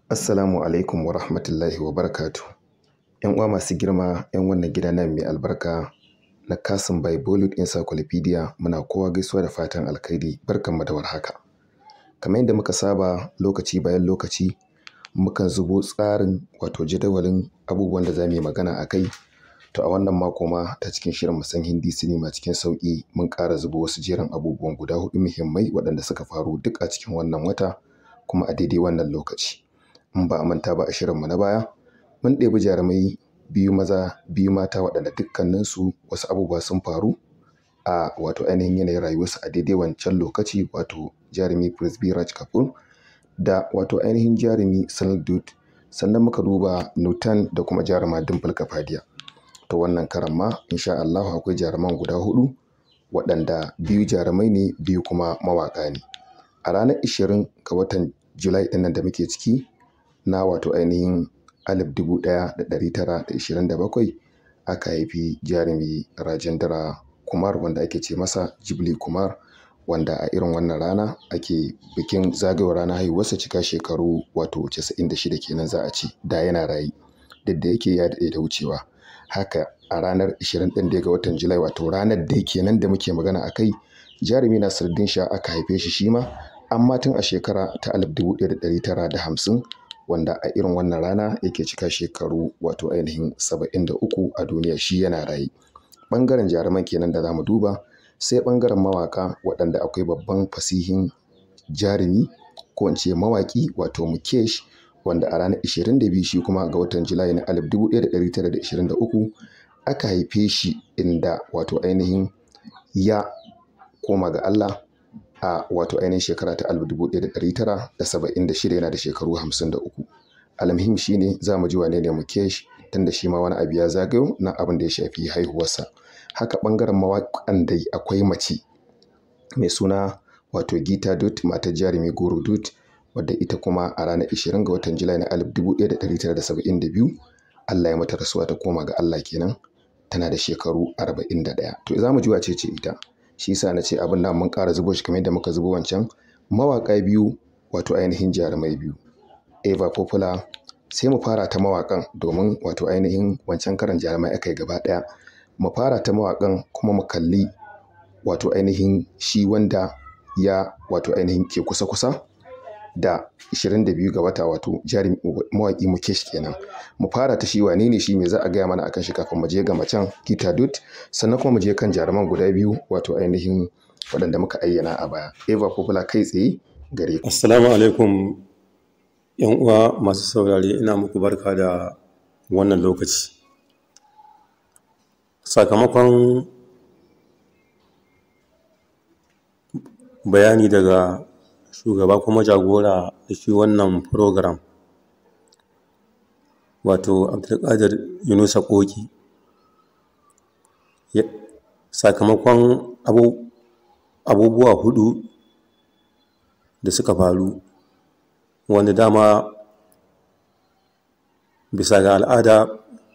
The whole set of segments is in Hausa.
Assalamu alaikum wa rahmatullahi wa barakatu. ‘Yan uwa masu girma, ‘yan wannan gida nan mai albarka na Kasim by Bollywood Encyclopedia muna kowa gaisuwa da fatan alkhairi barkanmu da warhaka. Kamar yadda muka saba lokaci bayan lokaci mukan zubo tsarin wato jadawalin abubuwan da za mu yi magana a kai. To a wannan mako ma ta cikin shirin mu san Hindi sinima cikin sauƙi mun ƙara zubo wasu jerin abubuwan guda huɗu muhimmai waɗanda suka faru duk a cikin wannan wata kuma a daidai wannan lokaci. in ba a manta ba a shirinmu na baya mun ɗebi jarumai biyu maza biyu mata waɗanda dukkaninsu wasu abubuwa sun faru a wato ainihin yanayin rayuwarsu a daidai wancan lokaci wato jarumi Prithviraj Kapoor da wato ainihin jarumi Sunil Dutt sannan muka duba Nutan da kuma jaruma Dimple Kapadia. To wannan karan ma insha Allahu akwai jaruman guda huɗu waɗanda biyu jarumai ne biyu kuma mawaƙa ne. A ranar ishirin ga watan Julai ɗin nan da muke ciki na wato ainihin alif dubu ɗaya da ɗari tara da ishirin da bakwai aka haifi jarumi Rajendra Kumar wanda ake ce masa Jibli Kumar wanda a irin wannan rana ake bikin zagayowar ranar haihuwarsa cika shekaru wato casa'in da shida kenan za a ce da yana raye duk da yake ya daɗe da wucewa. Haka a ranar ishirin ɗin dai ga watan Julai wato ranar da kenan da muke magana a kai jarumi Nasiruddin Shah aka haife shi shi ma amma tun a shekara ta alif dubu ɗaya da ɗari tara da hamsin wanda a irin wannan rana yake cika shekaru wato ainihin saba'in da uku a duniya shi yana raye. Ɓangaren jaruman kenan da za mu duba sai ɓangaren mawaƙa waɗanda akwai babban fasihin jarumi ko in ce mawaƙi wato Mukesh wanda a ranar ishirin da biyu shi kuma ga watan Julai na alif dubu ɗaya da ɗari tara da ishirin da uku aka haife shi inda wato ainihin ya koma ga Allah a wato ainihin shekara ta alif dubu ɗaya da ɗari tara da saba'in da shida yana da shekaru hamsin da uku. Almuhim shi ne za mu ji wane ne Mukesh tunda shi ma wani abu ya zagayo na abin da ya shafi haihuwarsa. Haka ɓangaren mawaƙan dai akwai mace mai suna wato Gita Dutt matar jarumi Guru Dutt wadda ita kuma a ranar ishirin ga watan Julai na alif dubu ɗaya da ɗari tara da saba'in da biyu Allah ya mata rasuwa ta koma ga Allah kenan tana da shekaru arba'in da ɗaya. To za mu ji wace ce ita. Shi yasa na ce abin nan mun ƙara zubo shi kamar yadda muka zubo wancan mawaƙa biyu wato ainihin jarumai biyu. Eva Popular sai mu fara ta mawaƙan domin wato ainihin wancan karan jarumai aka yi gaba ɗaya. Mu fara ta mawaƙan kuma mu kalli wato ainihin shi wanda ya wato ainihin ke kusa-kusa da 22 ga wata wato jarumi mawaƙi Mukesh kenan. Mu fara ta shi wane ne shi me za a gaya mana akan shi kafin mu je ga macen Gita Dutt sannan kuma mu je kan jaruman guda biyu wato ainihin waɗanda muka ayyana a baya. Eva Popular kai tsaye gare ku. Assalamu alaikum ‘yan uwa masu saurare ina muku barka da wannan lokaci. Sakamakon bayani daga shugaba kuma jagora da shi wannan program wato Abdulkadir Yunusa Koki. Sakamakon abubuwa huɗu da suka faru wanda dama bisa ga al'ada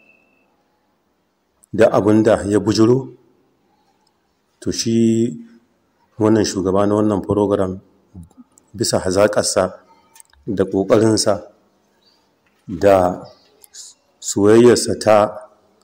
da abin da ya bujuro to shi wannan shugaba na wannan program bisa hazaƙarsa da ƙoƙarinsa da soyayyarsa ta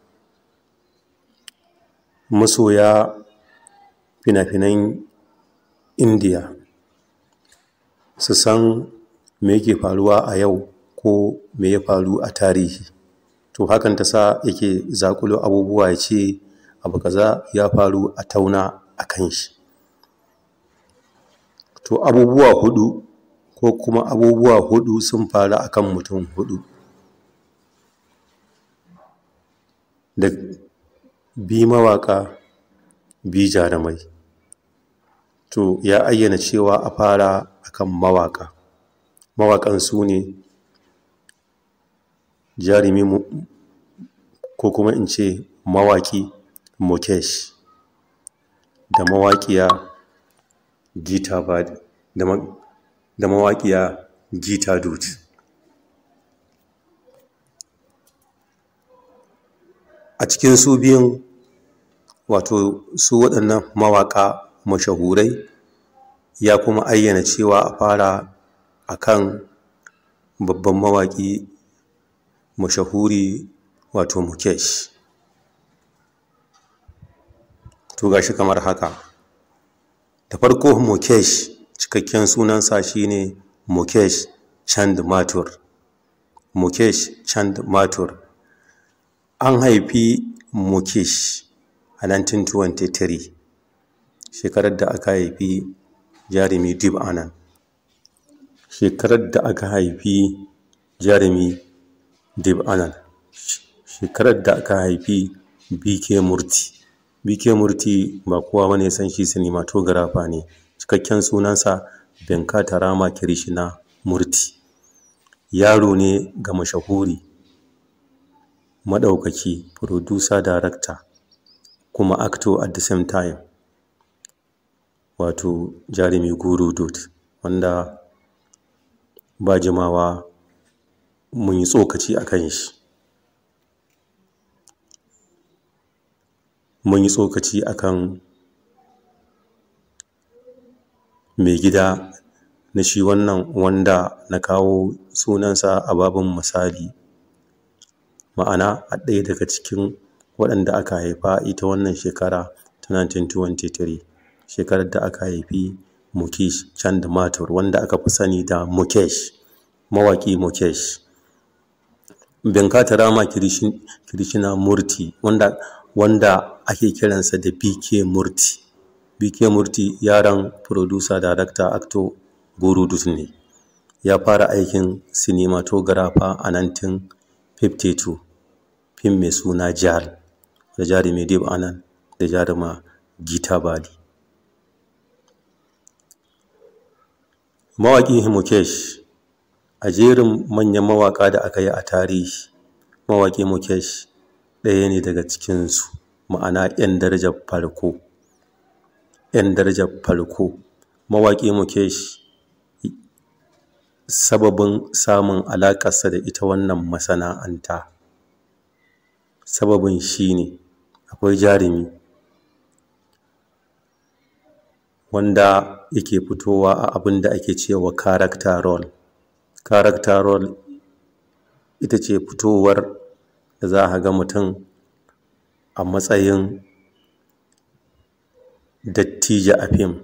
masoya fina-finan indiya su san me yake faruwa a yau ko me ya faru a tarihi to hakan ta sa yake zaƙulo abubuwa ya ce abu kaza ya faru a tauna a kan shi to abubuwa huɗu ko kuma abubuwa huɗu sun faru a kan mutum huɗu da bi mawaƙa bi jarumai to ya ayyana cewa a fara akan mawaƙa mawaƙan su ne jarumi ko kuma in ce mawaƙi Mukesh da mawaƙiya Gita Badi da mawaƙiya Gita Dutt. A cikin su biyun wato su waɗannan mawaƙa mashahurai ya kuma ayyana cewa a fara a kan babban mawaƙi mashahuri wato mukesh to gashi kamar haka da farko mukesh cikakken sunansa shine mukesh chand mathur mukesh chand mathur an haifi mukesh a 1923 shekarar da aka haifi jarumi dib anan shekarar da aka haifi jarumi dib anan shekarar da aka haifi bk murti bk murti ba kowa bane san shi cinematographer ne cikakken sunansa venkata rama kirishina murti yaro ne ga mashahuri maɗaukaki producer director kuma actor at the same time wato jarumi guru dot wanda ba jimawa mun yi tsokaci a kan shi mun yi tsokaci a kan mai gida na shi wannan wanda na kawo sunansa a babin misali ma'ana a ɗaya daga cikin waɗanda aka haifa ita wannan shekara ta 1923 shekarar da aka haifi mukesh chand mathur wanda aka fi sani da mukesh mawaƙi mukesh venkata rama kirishina murti wanda wanda ake kiransa da bk murti bk murti yaran producer director actor burudus ne ya fara aikin cinematographer a 1952 fim mai suna jal da jarumi dib anan da jaruma gita bali mawaƙi mukesh a jerin manyan mawaƙa da aka yi a tarihi mawaƙi mukesh ɗaya ne daga cikinsu ma'ana 'yan darajar farko 'yan darajar farko mawaƙi mukesh sababin samun alaƙarsa da ita wannan masana'anta sababin shi ne akwai jarumi wanda yake fitowa a abin da ake cewa character role character role ita ce fitowar da za a ga mutum a matsayin dattijo a fim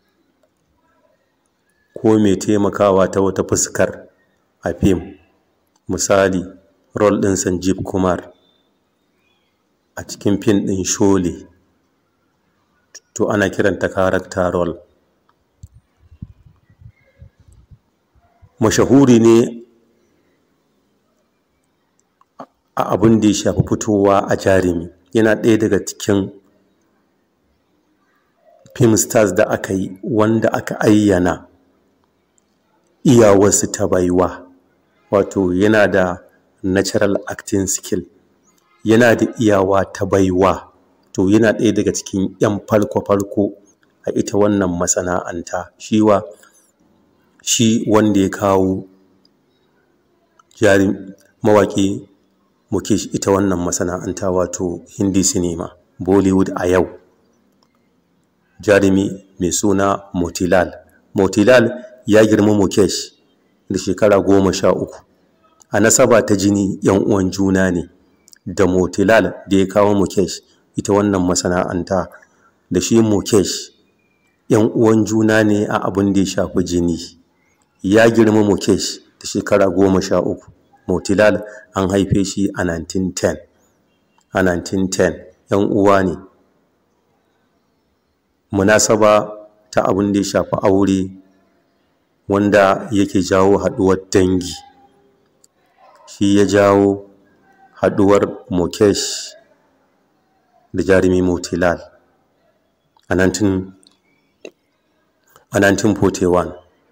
ko mai taimakawa ta wata fuskar a fim misali rol ɗin sanjib kumar a cikin fim ɗin shole to ana kiranta character role mashahuri ne a abin da ya shafi fitowa a jarumi yana ɗaya daga cikin film stars da aka yi wanda aka ayyana iyawarsu ta baiwa wato yana da natural acting skill yana da iyawa ta baiwa to yana ɗaya daga cikin 'yan falko-falko a ita wannan masana'anta shiwa shi wanda ya kawo jarin mawaƙi mukesh ita wannan masana'anta wato hindi sinima bollywood a yau jarumi mai suna motilal motilal ya girma mukesh da shekara goma sha uku a nasaba ta jini yan uwan juna ne da motilal da ya kawo mukesh ita wannan masana'anta da shi mukesh yan uwan juna ne a abin da ya shafi jini ya girma mukesh da shekara goma sha uku motilal an haife shi a 1910 a 1910 yan uwa ne munasaba ta abin da ya shafi aure wanda yake jawo haɗuwar dangi shi ya jawo haɗuwar mukesh da jarumi motilal a 1941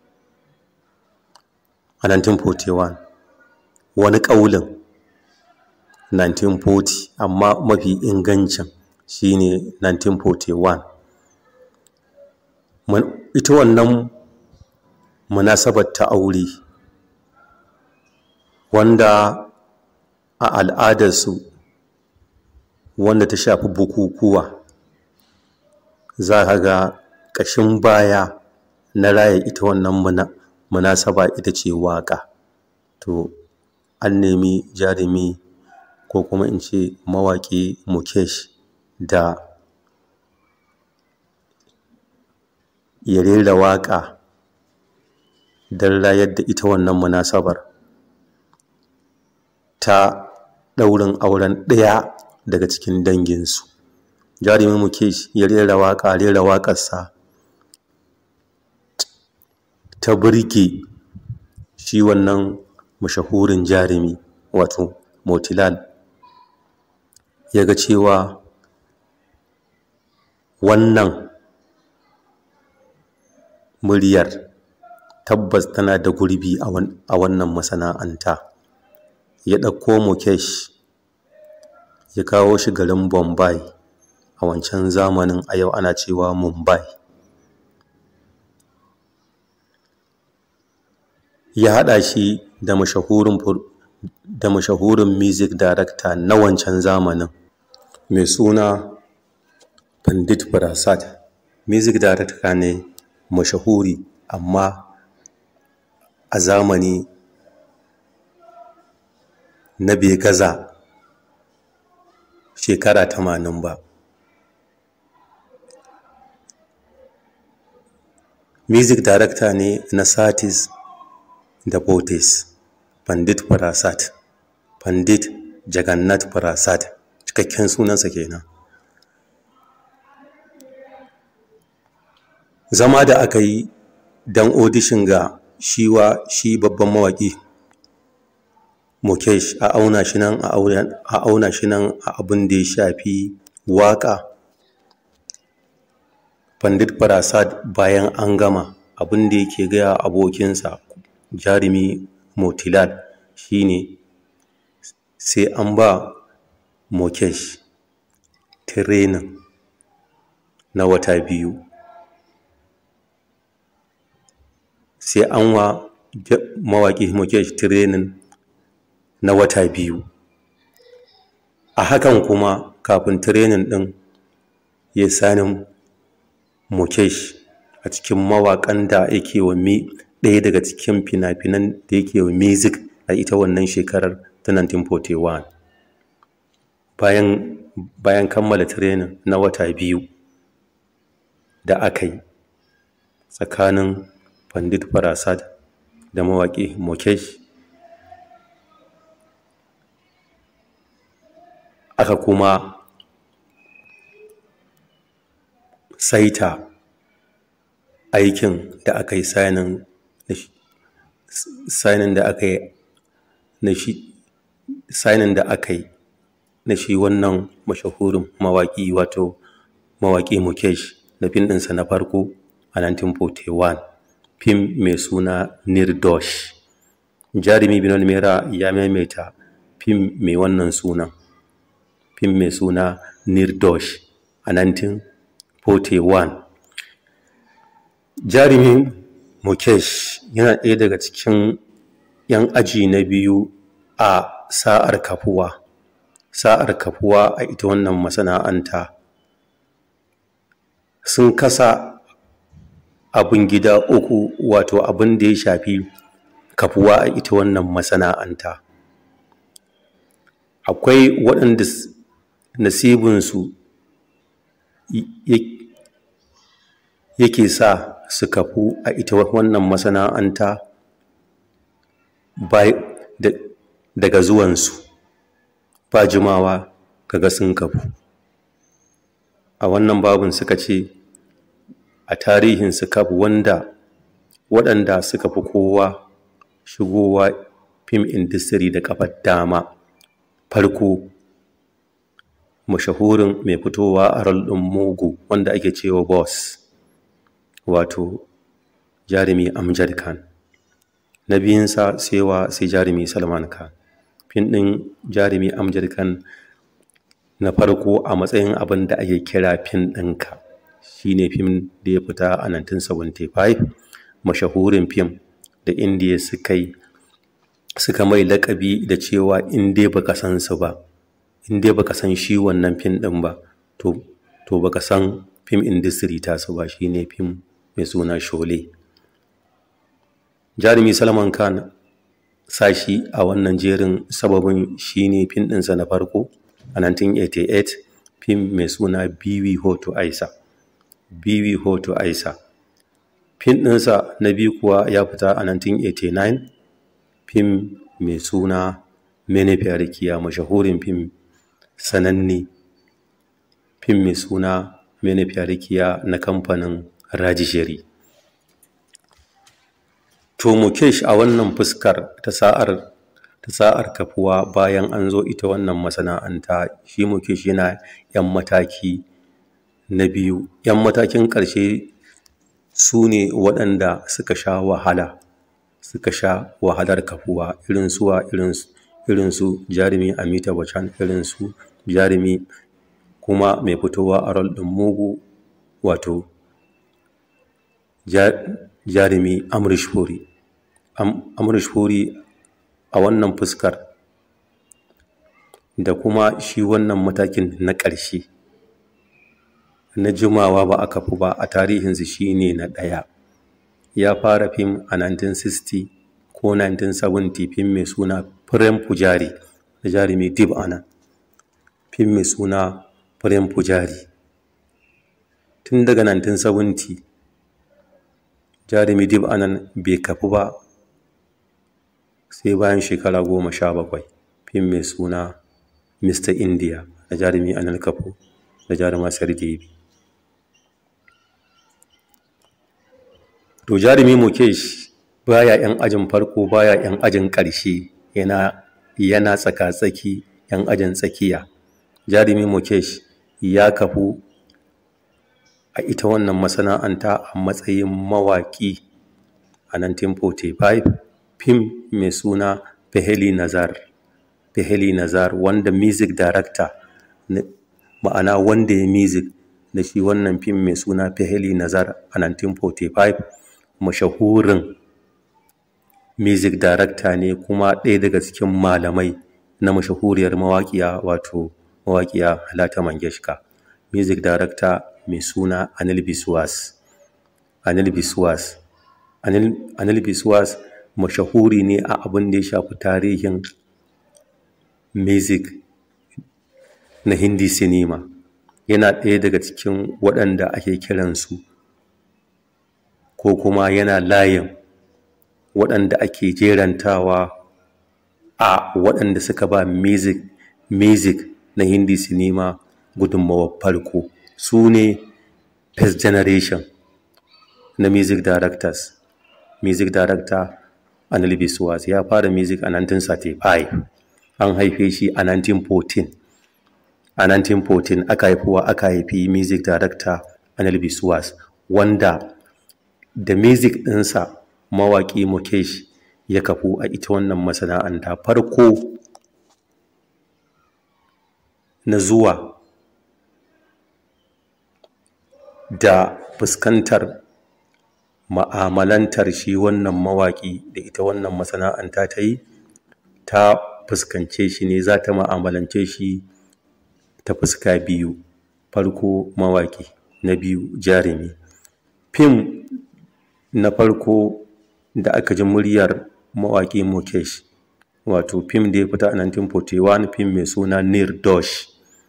a 1941 wani ƙaulin 1940 amma mafi ingancin shine 1941 ita wannan munasabar ta aure wanda a al'adarsu wanda ta shafi bukukuwa za ka ga ƙashin baya na raya ita wannan munasaba ita ce waƙa to an nemi jarumi ko kuma in ce mawaƙi mukesh da ya rera waƙa don rayar da ita wannan munasabar ta ɗaurin auren ɗaya daga cikin danginsu jarumin mukesh ya rera waƙa rera waƙarsa ta burge shi wannan mashahurin jarumi wato motilal ya ga cewa wannan muryar tabbas tana da gurbi a wannan masana'anta ya ɗauko mukesh ya kawo shi garin bombay a wancan zamanin a yau ana cewa mumbai ya haɗa shi da mashahurin da mashahurin music director na wancan zamanin mai suna pandit prasad music director ne mashahuri amma a zamani na bai gaza shekara tamanin ba music director ne na satis da botes pandit prasad pandit jagannath prasad cikakken sunansa kenan zama da aka yi don audition ga shiwa shi babban mawaƙi mukesh a auna shi nan a auna shi nan a abin da ya shafi waƙa pandit prasad bayan an gama abin da yake gaya abokinsa jarumi motilal shine sai an ba mukesh training na wata biyu sai an wa mawaƙi mukesh training na wata biyu a hakan kuma kafin training ɗin ya sanin mukesh a cikin mawaƙan da yake wa ɗaya daga cikin fina-finan da yake wa music a ita wannan shekarar ta 1941 bayan bayan kammala training na wata biyu da aka yi tsakanin pandit prasad da mawaƙi mukesh aka kuma saita aikin da aka yi sainin sainin da aka yi na shi sainin da aka yi na shi wannan mashahurin mawaƙi wato mawaƙi mukesh na fim ɗinsa na farko a 1941 fim mai suna nirdosh jarumi binon mera ya maimaita fim mai wannan sunan fim mai suna nirdosh a 1941 jarumi mukesh yana ɗaya daga cikin 'yan aji na biyu a sa'ar kafuwa sa'ar kafuwa a ita wannan masana'anta sun kasa abin gida uku wato abin da ya shafi kafuwa a ita wannan masana'anta akwai waɗanda nasibinsu yake sa su kafu a ita wannan masana'anta daga zuwansu ba jimawa kaga sun kafu a wannan babin suka ce a tarihin su kafu wanda waɗanda suka fi kowa shigowa fim industry da kafar dama farko mashahurin mai fitowa a rol ɗin mugu wanda ake cewa boss wato jarumi amjad khan na biyunsa sewa sai jarumi salman khan fim ɗin jarumi amjad khan na farko a matsayin abin da ake kira fim ɗinka shine fim da ya fita a 1975 mashahurin fim da indiya suka yi suka mai lakabi da cewa in dai baka san su ba in dai baka san shi wannan fim ɗin ba to to baka san fim industry ta su ba shine fim mai suna shole jarumi salman khan sashi a wannan jerin sababin shine fim ɗinsa na farko a 1988 fim mai suna biwi hoto aisa biwi hoto aisa fim ɗinsa na biyu kuwa ya fita a 1989 fim mai suna mene fiyarikiya mashahurin fim sananne fim mai suna mene fiyarikiya na kamfanin rajishiri to mukesh a wannan fuskar ta sa'ar ta sa'ar kafuwa bayan an zo ita wannan masana'anta shi mukesh yana yan mataki na biyu yan matakin ƙarshe su ne waɗanda suka sha wahala suka sha wahalar kafuwa irin suwa irin su jarumi amita bachchan irin su jarumi kuma mai fitowa a rol ɗin mugu wato jarumi amrish puri amrish puri a wannan fuskar da kuma shi wannan matakin na ƙarshe na jimawa ba a kafu ba a tarihinsu shi ne na ɗaya ya fara fim a 1960 ko 1970 fim mai suna Prem Pujari da jarumi Dib Anand fim mai suna Prem Pujari tun daga 1970 jarumi Dib Anand bai kafu ba sai bayan shekara goma sha bakwai fim mai suna Mr. India da jarumi Anil Kapoor da jaruma Sardevi to jarumi Mukesh baya yan ajin farko baya yan ajin ƙarshe yana yana tsaka-tsaki yan ajin tsakiya jarumi Mukesh ya kafu a ita wannan masana'anta a matsayin mawaƙi a 1945 fim mai suna Peheli Nazar Peheli Nazar wanda music director ma'ana wanda ya music da shi wannan fim mai suna Peheli Nazar a 1945 mashahurin music director ne kuma ɗaya daga cikin malamai na mashahuriyar mawaƙiya wato mawaƙiya Halata Mangeshka music director mai suna Anil Biswas Anil Biswas Anil Biswas mashahuri ne a abin da ya shafi tarihin music na Hindi cinema yana ɗaya daga cikin waɗanda ake kiransu ko kuma yana layin waɗanda ake jerantawa a waɗanda suka ba music music na Hindi cinema gudunmawar farko su ne first generation na music directors music director Anil Biswas ya fara music a 1935 an haife shi a 1914 a 1914 aka haifuwa aka haifi music director Anil Biswas wanda da music ɗinsa mawaƙi Mukesh ya kafu a ita wannan masana'anta farko na zuwa da fuskantar ma'amalantar shi wannan mawaƙi da ita wannan masana'anta ta yi ta fuskance shi ne za ta ma'amalance shi ta fuska biyu farko mawaƙi na biyu jarumi fim na farko da aka ji muryar mawaƙi mukesh wato fim da ya fita a 1941 fim mai suna nirdosh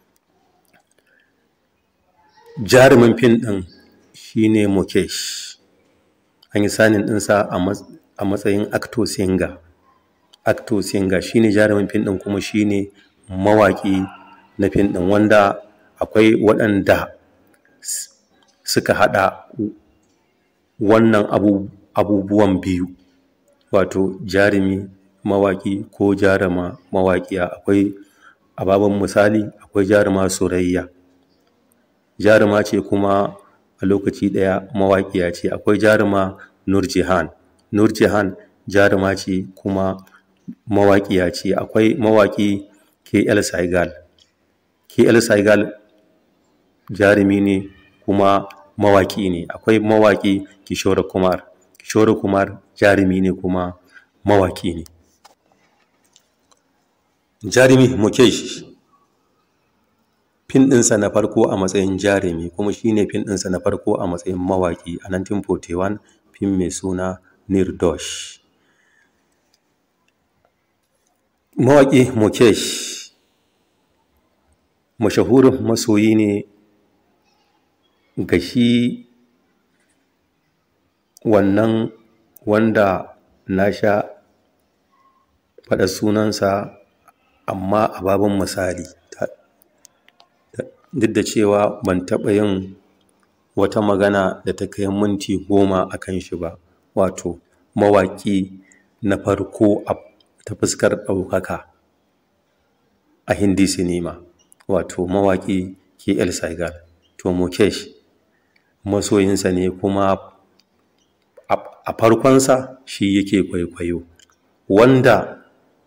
jarumin fim ɗin shine mukesh an yi sanin ɗinsa a matsayin acto singer acto singer shine jarumin fim ɗin kuma shine mawaƙi na fim ɗin wanda akwai waɗanda suka haɗa wannan abubuwan biyu wato jarumi mawaƙi ko jaruma mawaƙiya akwai ababen misali akwai jaruma surayya jaruma ce kuma a lokaci ɗaya mawaƙiya ce akwai jaruma nurjihan nurjihan jaruma ce kuma mawaƙiya ce akwai mawaƙi kl saigal kl saigal jarumi ne kuma mawaƙi ne akwai mawaƙi kishore kumar kishore kumar jarumi ne kuma mawaƙi ne jarumi mukesh fin ɗinsa na farko a matsayin jarumi kuma shine fin ɗinsa na farko a matsayin mawaƙi a 1941 fim mai suna nirdosh mawaƙi mukesh mashahurin masoyi ne ga shi wannan wanda na sha faɗa sunansa amma a babin misali duk da cewa ban taɓa yin wata magana da ta kai minti goma a kan shi ba wato mawaƙi na farko ta fuskar ɗaukaka a hindi sinima wato mawaƙi KL Saigal to Mukesh masoyinsa ne kuma a farkonsa shi yake kwaikwayo wanda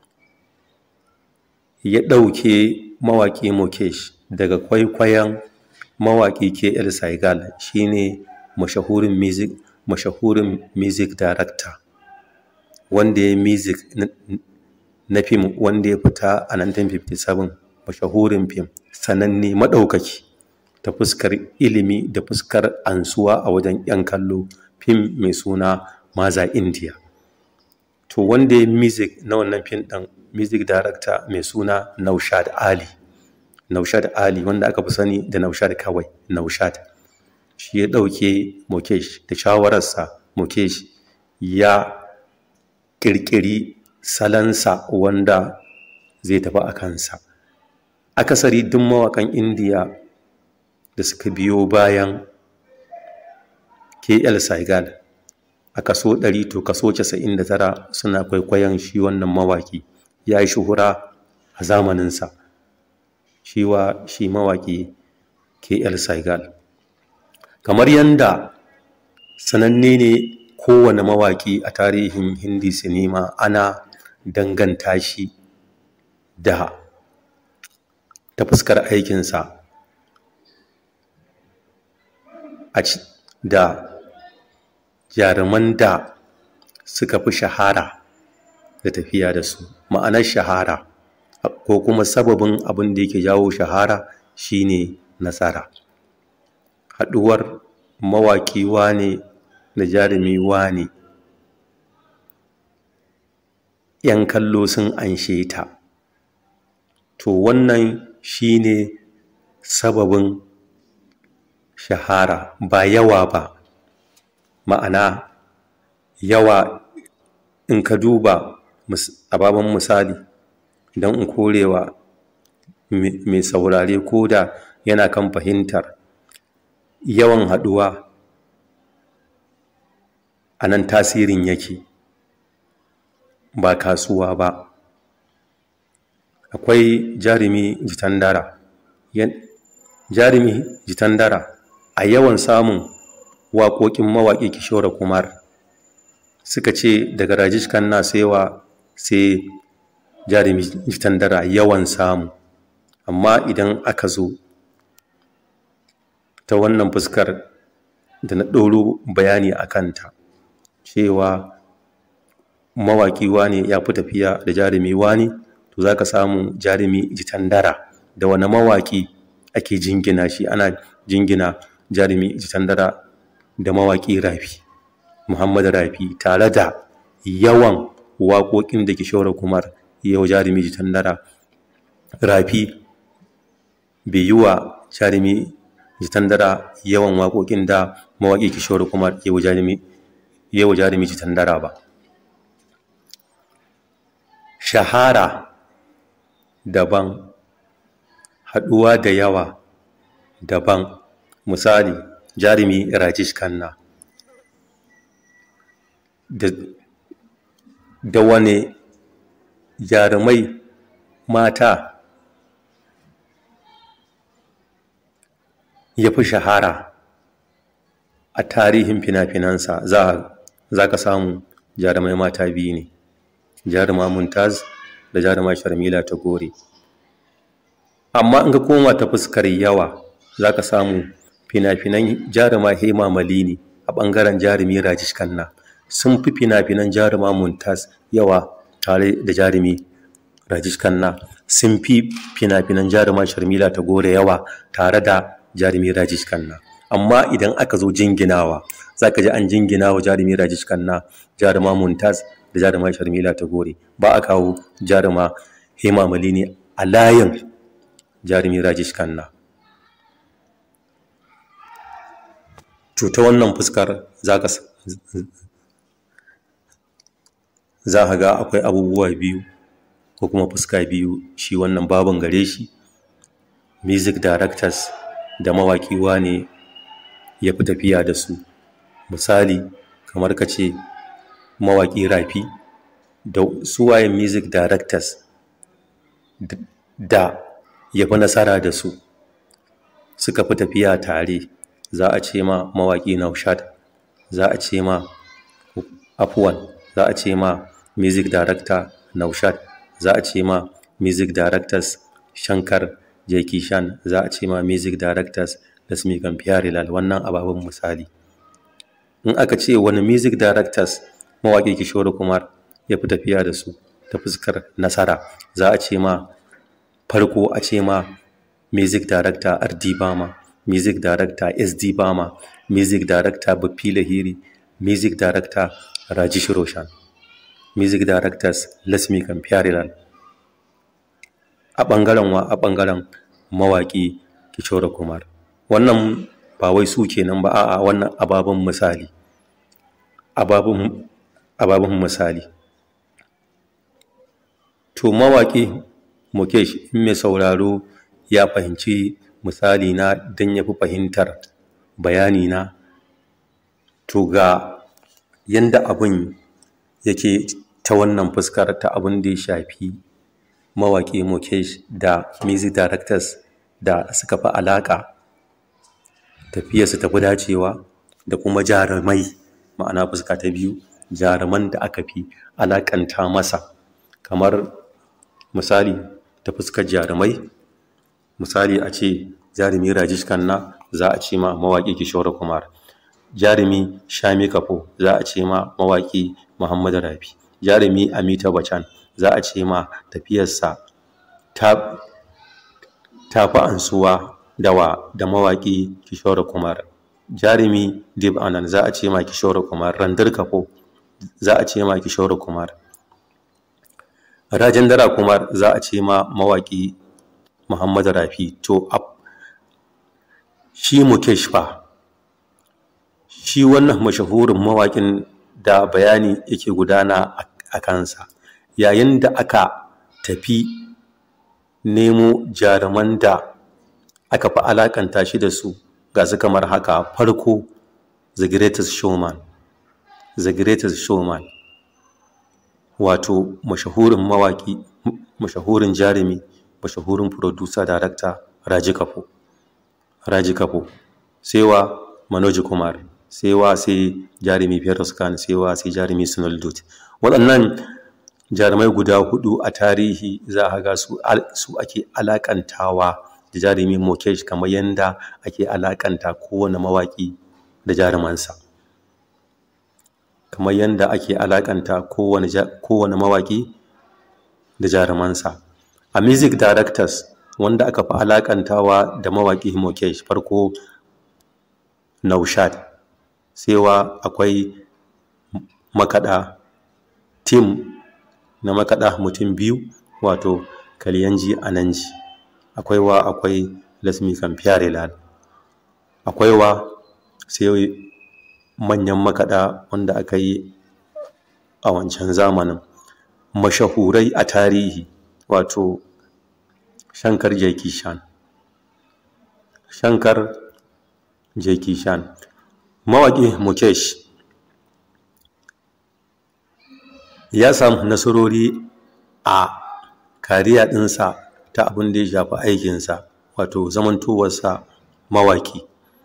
ya ɗauke mawaƙi Mukesh daga kwaikwayon mawaƙi KL Saigal shine mashahurin music mashahurin music director wanda ya music na fim wanda ya fita a 1957 mashahurin fim sananne maɗaukaki ta fuskar ilimi da fuskar ansuwa a wajen 'yan kallo fim mai suna maza india to wanda ya music na wannan fim ɗin music director mai suna naushad ali naushad ali wanda aka fi sani da naushad kawai naushad shi ya ɗauke mukesh da shawararsa mukesh ya ƙirƙiri salansa wanda zai tafi a kansa akasari duk mawaƙan indiya da suka biyo bayan kl saigal a kaso 100 to kaso 99 suna kwaikwayon shi wannan mawaƙi ya yi shuhura a zamaninsa shi wa shi mawaƙi kl saigal kamar yadda sananne ne kowane mawaƙi a tarihin hindi sinima ana danganta shi da ta fuskar aikinsa da jaruman da suka fi shahara da tafiya da su ma'anar shahara ko kuma sababin abin da yake jawo shahara shine nasara haɗuwar mawaƙi wane da jarumi wane ‘yan kallo sun anshe ta to wannan shine sababin shahara ba yawa ba ma'ana yawa in ka duba a baban misali don in korewa mai saurare ko da yana kan fahimtar yawan haɗuwa a nan tasirin yake ba kasuwa ba akwai jarumi jitandara jarumi jitandara a yawan samun waƙoƙin mawaƙi kishora kumar suka ce daga rajish kanna saiwa sai jarumi jitandara yawan samu amma idan aka zo ta wannan fuskar da na ɗoro bayani a kanta cewa mawaƙi wane ya fi tafiya da jarumi wane to za ka samu jarumi jitandara da wani mawaƙi ake jingina shi ana jingina jarumi jitandara da mawaƙi rafi muhammad rafi tare da yawan waƙoƙin da kishore kumar yau jarumi jitandara rafi bai yi wa jarumi jitandara yawan waƙoƙin da mawaƙi kishore kumar yau jarumi yau jarumi jitandara ba shahara daban haɗuwa da yawa daban misali jarumi rajesh kanna da, da wane jarumai mata ya fi shahara a tarihin fina-finansa za ka samu jarumai mata biyu ne jaruma muntaz da jaruma sharmila ta gore amma in ka koma ta fuskar yawa za ka samu fina-finan jaruma hema malini a ɓangaren jarumi rajish kanna sun fi fina-finan jaruma muntaz yawa tare da jarumi rajish kanna sun fi fina-finan jaruma sharmila ta gore yawa tare da jarumi rajish kanna amma idan aka zo jinginawa za ka ji an jingina wa jarumi rajish kanna jaruma muntaz da jaruma sharmila ta gore ba a kawo jaruma hema malini a layin jarumi rajesh khanna to ta wannan fuskar za ka za ka ga akwai abubuwa biyu ko kuma fuska biyu shi wannan babin gare shi music directors da mawaƙi ne ya fi tafiya da su misali kamar ka ce mawaƙi rafi da suwayen music directors da ya fi nasara da su suka fi tafiya tare za a ce ma mawaƙi naushad za a ce ma afuwan za a ce ma music director naushad za a ce ma music directors shankar jeki shan za a ce ma music directors lasmi kamfiyar wannan ababen misali in aka ce wani music directors mawaƙi kishore kumar ya fi tafiya da su ta fuskar nasara za a ce ma farko a ce ma music director rd bama music director sd bama music director baffi lahiri music director rajish roshan music directors lasmi kamfiyar a ɓangaren wa a ɓangaren mawaƙi kishore kumar wannan ba wai su kenan ba a'a wannan ababen misali ababen misali to mawaƙi mukesh in mai sauraro ya fahimci misali na don ya fi fahimtar bayani na to ga yanda abin yake ta wannan fuskar ta abin da ya shafi mawaƙi mukesh da music directors da suka fi alaƙa tafiyarsu tafi dacewa da kuma jarumai ma'ana fuska ta biyu jaruman da aka fi alaƙanta masa kamar misali ta fuskar jarumai misali a ce jarumi rajish kanna za a ce ma mawaƙi kishore kumar jarumi shami kafo za a ce ma mawaƙi muhammad rafi jarumi amita bacan za a ce ma tafiyarsa ta fi ansuwa dawa da mawaƙi kishore kumar jarumi dib anan za a ce ma kishore kumar randir kafo za a ce ma kishore kumar rajendra kumar za a ce ma mawaƙi muhammad rafi to shi mukesh fa shi wannan mashahurin mawaƙin da bayani yake gudana a kansa yayin da aka tafi nemo jaruman da aka fi alakanta shi da su ga su kamar haka farko the greatest showman the greatest showman wato mashahurin mawaki mashahurin jarumi mashahurin producer director raji kafo raji kafo sai wa manoji kumar sai wa sai jarumi feroz khan sai wa sai jarumi sunil dut waɗannan jarumai guda hudu a tarihi za a ga su ake alakantawa da jarumi mokesh kamar yadda ake alakanta kowane mawaki da jarumansa kamar yadda ake alakanta kowane mawaki da jarumansa a music directors wanda aka fi alakantawa da mawaki mokesh farko naushad sewa akwai makada tim na makada mutum biyu wato kalyanji ananji akwai wa akwai lasmi kamfiyar akwai wa sai manyan makaɗa wanda aka yi a wancan zamanin mashahurai a tarihi wato shankar jaikishan shankar jaikishan mawaƙi mukesh ya samu nasarori a kariya ɗinsa ta abin da ya shafi aikinsa wato zamantowarsa mawaƙi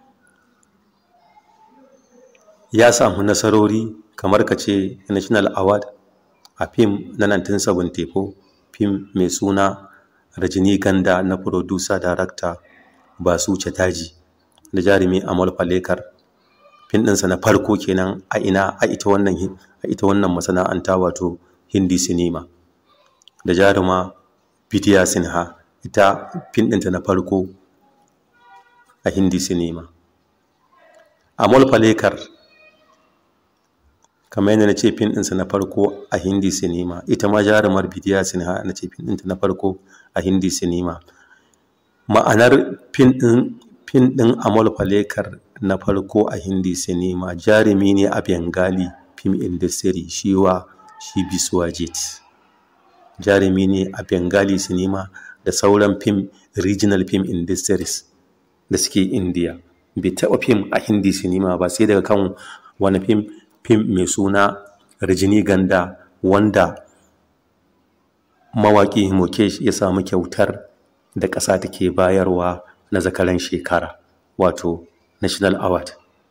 ya samu nasarori kamar ka ce national award a fim na 1974 fim mai suna rajini ganda na producer director basu chatterjee da jarumi amal falekar fim ɗinsa na farko kenan a ina a ita wannan a ita wannan masana'anta wato hindi sinima da jaruma Vidya Sinha ita fim ɗinta na farko a hindi sinima Amal Falekar kamar yadda na ce fim ɗinsa na farko a hindi sinima ita ma jarumar bidiya sinha na ce fim ɗinta na farko a hindi sinima ma'anar fim ɗin fim ɗin amal falekar na farko a hindi sinima jarumi ne a bengali film industry shi wa shi biswajit jarumi ne a bengali sinima da sauran fim regional film industries da suke india bai taɓa fim a hindi sinima ba sai daga kan wani fim fim mai suna Rajini Ganda wanda mawaƙi Mukesh ya samu kyautar da ƙasa take bayarwa na zakaran shekara wato National Award.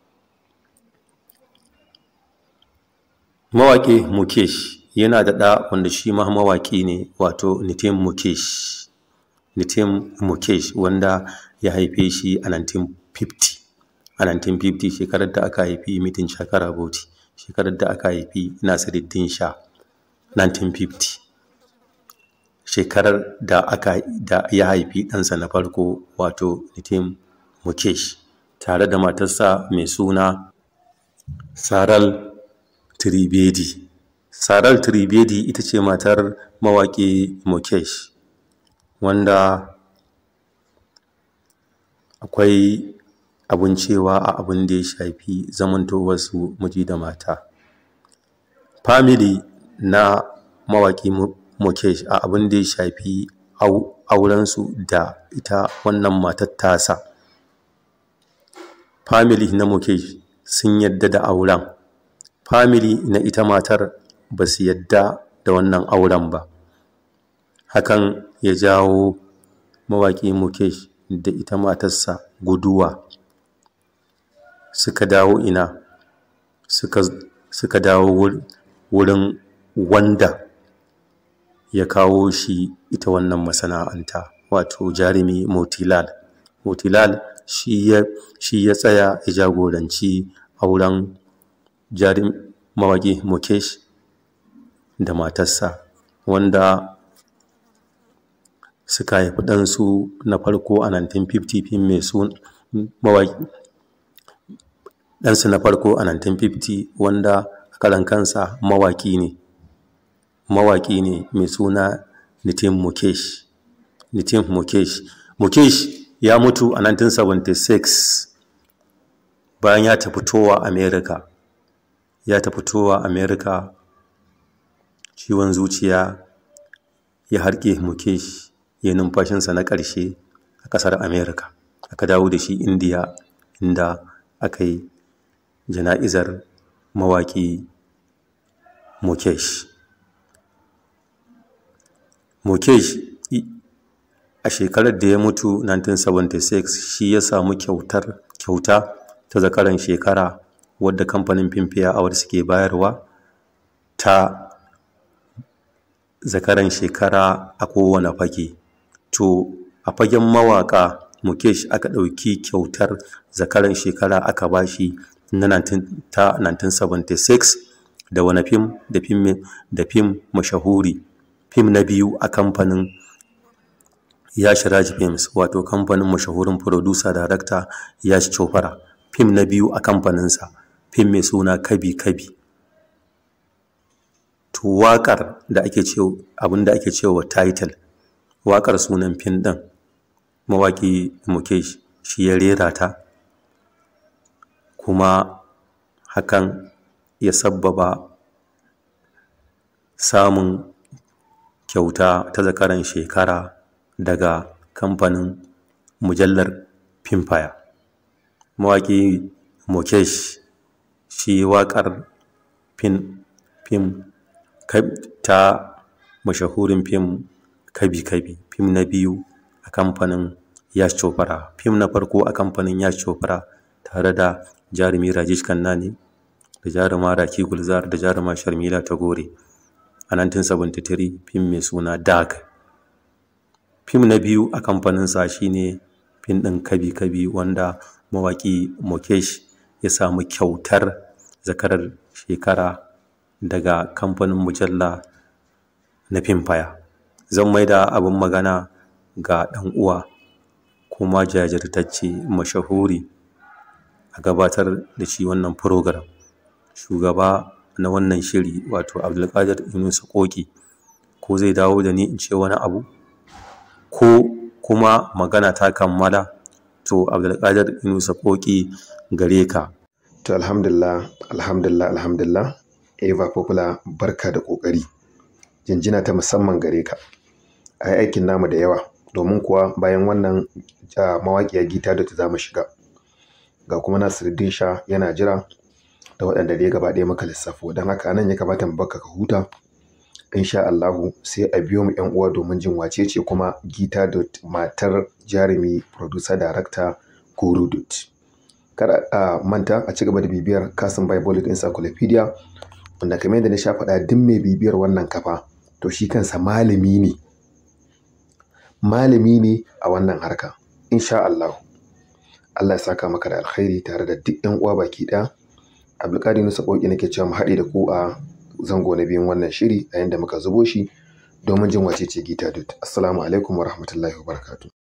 Mawaƙi Mukesh yana da ɗa wanda shi ma mawaƙi ne wato Nitin Mukesh. Nitin Mukesh wanda ya haife shi a 1950. A 1950 shekarar da aka haifi mitin shakara bauti. shekarar da aka haifi Nasiruddin Sha 1950 shekarar da aka da ya haifi ɗansa na farko wato Nitin Mukesh tare da matarsa mai suna Saral Tribedi Saral Tribedi ita ce matar mawaƙi Mukesh wanda akwai abun cewa a abin da ya shafi zamantowarsu miji da mata. Family na mawaƙi Mukesh a abin da ya shafi aurensu da ita wannan matar tasa. Family na Mukesh sun yadda da auren. Family na ita matar ba su yadda da wannan auren ba. Hakan ya jawo mawaƙi Mukesh da ita matarsa guduwa. suka dawo ina suka, suka dawo wurin wanda ya kawo shi ita wannan masana'anta wato jarumi motilal motilal shi ya, shi ya tsaya ya jagoranci auren jarum mawaƙi mukesh da matarsa wanda suka haifi ɗansu na farko a 1950 fim mai sun mawaƙi ɗansu na farko a 1950 wanda a karan kansa mawaƙi ne mawaƙi ne mai suna Nitin Mukesh Nitin Mukesh Mukesh ya mutu a 1976 bayan ya tafi towa America ya tafi towa America ciwon zuciya ya harke Mukesh ya numfashinsa na ƙarshe a ƙasar America aka dawo da shi Indiya inda aka yi jana'izar mawaƙi Mukesh. Mukesh a shekarar da ya mutu 1976 shi ya samu kyautar kyauta ta zakaran shekara wadda kamfanin Filmfare Awards suke bayarwa ta zakaran shekara a kowane fage. To a fagen mawaƙa Mukesh aka ɗauki kyautar zakaran shekara aka bashi na 1976 da wani fim da fim da fim mashahuri fim na biyu a kamfanin Yash Raj Films wato kamfanin mashahurin producer director Yash Chopra fim na biyu a kamfaninsa fim mai suna Kabi Kabi to waƙar da ake cewa abin da ake cewa title waƙar sunan fim ɗin mawaƙi Mukesh shi ya rera ta kuma hakan ya sabbaba samun kyauta ta zakaran shekara daga kamfanin mujallar Filmfare. Mawaƙi Mukesh shi waƙar fim fim ta mashahurin fim Kabi Kabi fim na biyu a kamfanin Yash Chopra fim na farko a kamfanin Yash Chopra tare da jarumi Rajesh Kannani da jaruma Raki Gulzar da jaruma Sharmila Tagore a 1973 fim mai suna Dag. Fim na biyu a kamfaninsa shine fim ɗin Kabi Kabi wanda mawaƙi Mukesh ya samu kyautar zakarar shekara daga kamfanin mujalla na Filmfare. Zan maida abin magana ga ɗan uwa kuma jajirtacce mashahuri a gabatar da shi wannan program shugaba na wannan shiri wato Abdulkadir Yunusa Koki ko zai dawo da ni in ce wani abu ko kuma magana ta kammala to Abdulkadir Yunusa Koki gare ka. To alhamdulillah, alhamdulillah, alhamdulillah. Eva Popular barka da ƙoƙari. Jinjina ta musamman gare ka. A yi aikin namu da yawa domin kuwa bayan wannan mawaƙiya gita da ta za mu shiga. Ga kuma Nasiruddin Sha yana jira da waɗanda dai gaba ɗaya maka lissafo don haka nan ya kamata mu baka ka huta. Insha Allahu sai a biyo mu ƴan uwa domin jin wace ce kuma gita da matar jarumi producer director Guru Dut. kada a manta a ci gaba da bibiyar kasin bible encyclopedia wanda kamar yadda na sha faɗa duk mai bibiyar wannan kafa to shi kansa malami ne malami ne a wannan harka insha Allah Allah ya saka maka da alkhairi tare da duk yan uwa baki ɗaya Abdulkadir Nusa Koki nake cewa mu haɗe da ku a zango na biyun wannan shiri a yanda muka zubo shi domin jin wace ce Gita Dut assalamu alaikum wa rahmatullahi wa barakatuh